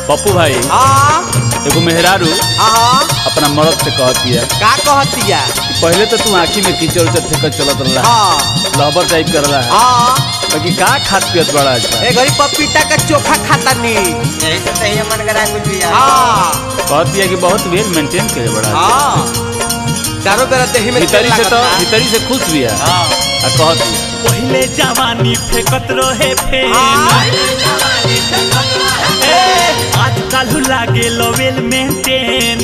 पप्पू भाई हाँ एगो मेहरारू हाँ अपना मर्द से कहती है का कहतिया कि पहले तो तू आँखी में कीचड़ उचड़ फेंकत चलत रहा हाँ लहबर टाइप कर रहा है हाँ बाकी का खात पियत बड़ा अच्छा ए घड़ी पपीता का चोखा खाता नी यही से तही मन करा कुछ भी हाँ कहती है कि बहुत वेल मेंटेन करे बड़ा अच्छा। हाँ चारों बेरा देही में भीतरी से तो लागता। भीतरी से खुश भी है हाँ आ कहती है पहिले जवानी फेकत रहे फेन हाँ। आजकल लागे लवेल मेंटेन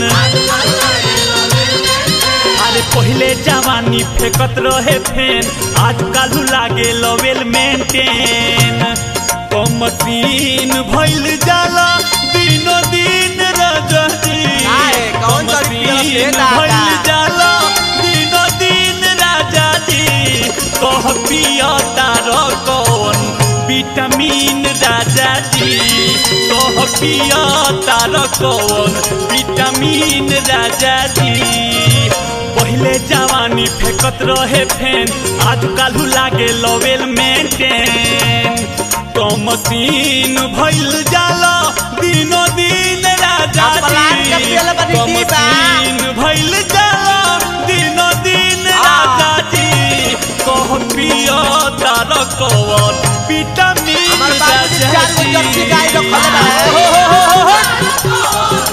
अरे पहिले जवानी फेकत रहे फेन आजकल लागे लवेल मेंटेन कमसीन भइल जाला दिनो दिन रजती काहे? कौन तोरी पिया से दादा? भइल जाला दिनो दिन राजा जी कह पिया तार कौन विटामिन राजा जी कह पिया तार कौन विटामिन राजा जी पहिले जवानी फेकत रहे फेन आजकल लागे लवेल मेंटेन कमसीन भइल जाला दिनो दिन राजा अब पलान के जी पियल बनी दीपा। कमसीन भइल जाला दिनो दिन हाँ। राजा जी कह पिया तार कौन विटामिन हमार बाबूजी राजा चार गो जर्सी गाय जी रखले रहे हो हो हो हो हो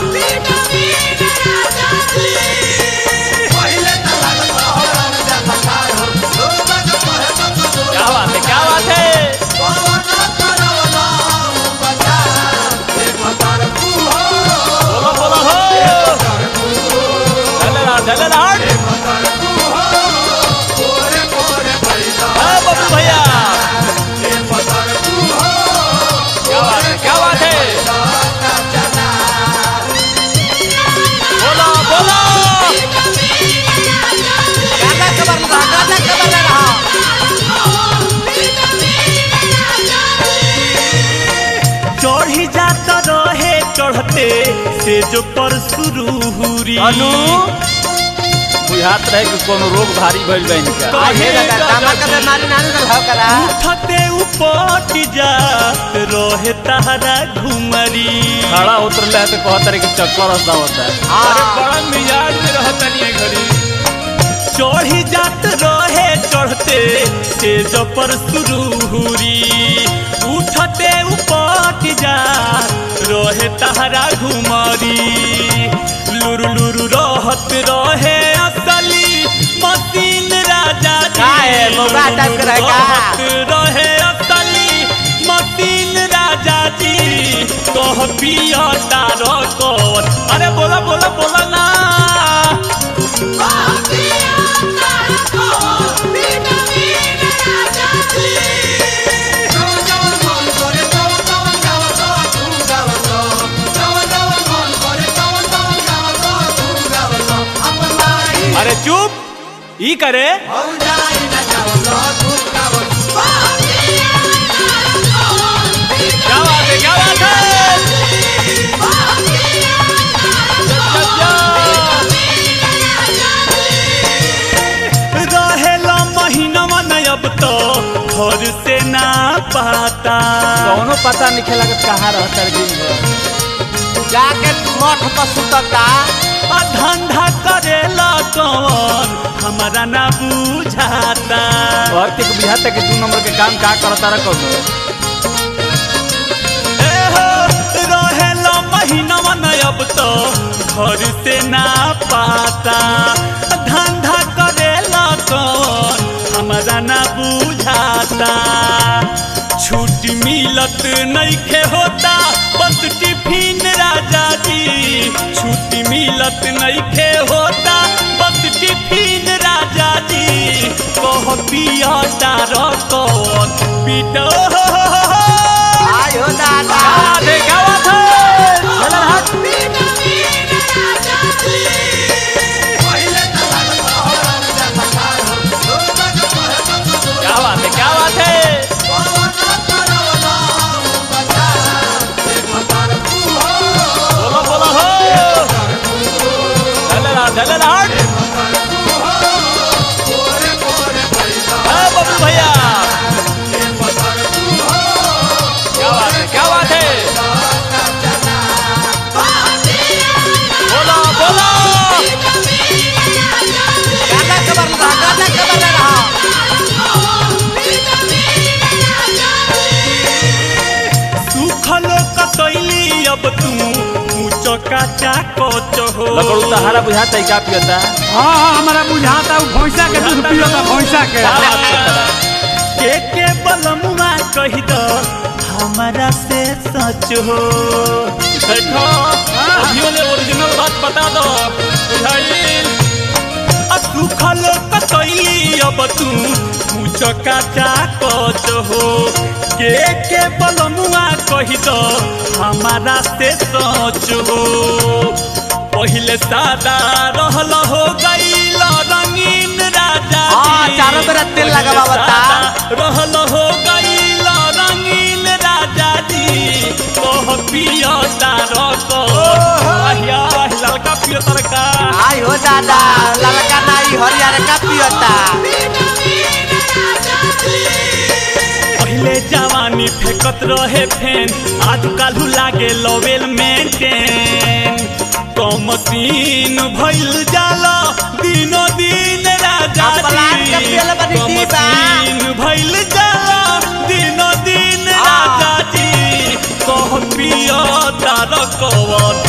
क्या बात है क्या बात है बोलो बोलो हो चले रहा चले रहा हाँ, बब्बू भैया क्या बात है क्या बात है बोलो बोलो गाना कबर रहा गाना कबर रहा चढ़ी जाता रहे चढ़ते से जो पर शुरू हुरी अनु बुझात रहे कि कोनो रोग भारी भइल बा इनका आहे लगा दामा का बीमारी ना निकल हो करा उठते उपट जात रहे तारा घुमरी खड़ा उतर ले तो कहत रहे कि चक्कर हंसा होता है अरे बड़ा मिजाज में रहता नहीं घड़ी चढ़ी जात रहे चढ़ते से जो पर शुरू हुरी उठते उपट जात रहे तारा घुमरी लुरु लुरु रहत रहे असली मसीन राजा जी का है, मौका टाइप के रहे का? रहत रहे असली मसीन राजा जी कह पिया तार कौन अरे बोला बोला बोला ना अरे चुप ई करे क्या बात है क्या बात है रहेला महीनवा न अब तो घर से ना पाता कौनो पता नहीं लागत कहाँ रहता है दिन भर जाके मठ पर सुतता आ धंधा करेला कौन हमारा ना बुझाता और के बुझाता कि दू नंबर के काम का करता रहा कौनो ए हो, रहेला महीनवा न अब तो घर से ना पाता धंधा करेला कौन हमारा ना बुझाता छूट मिलत नइखे होता बस टिफिन राजा जी छूट मिलत नइखे होता बस टिफिन राजा जी कह पिया तार कौन पीटो आय हो दादा आधे क्या बात है चल हट क्या बात है क्या बात है बोलो बोलो हो चल रहा चल रहा हट हाँ, बब्बू भैया काचा कोच हो लगड़ू तहारा बुझाता है का पियता हाँ हाँ हमारा बुझाता हूँ भैंसा के दूध पियोता भैंसा के का बात करता के के बलमुआ कही दो हमारा से सच हो देखो अभियो ले ओरिजिनल बात बता दो बुझाइल आ सुखल कतैली अब तू पूछ काचा कोच हो के के बलमुआ कही दो हमारा से सच हो पहिले सादा रहल हो गईल रंगीन राजा हाँ, जी। चारों तरफ तेल पहिले लगावता। सादा रहल हो गईल रंगीन राजा जी कह पियो तारो को आहिया ललका पियो तरका आई हो दादा ललका नाई हरियर का पियोता पहिले जवानी फेकत रहे फेन आज कालू लागे लवेल मेंटेन कमसीन भइल जाला दिनो दिन राजा अब पलाट के पियले बनी दीवा। कमसीन भइल जाला दिनो दिन हाँ। राजा जी कह पियो तार कवन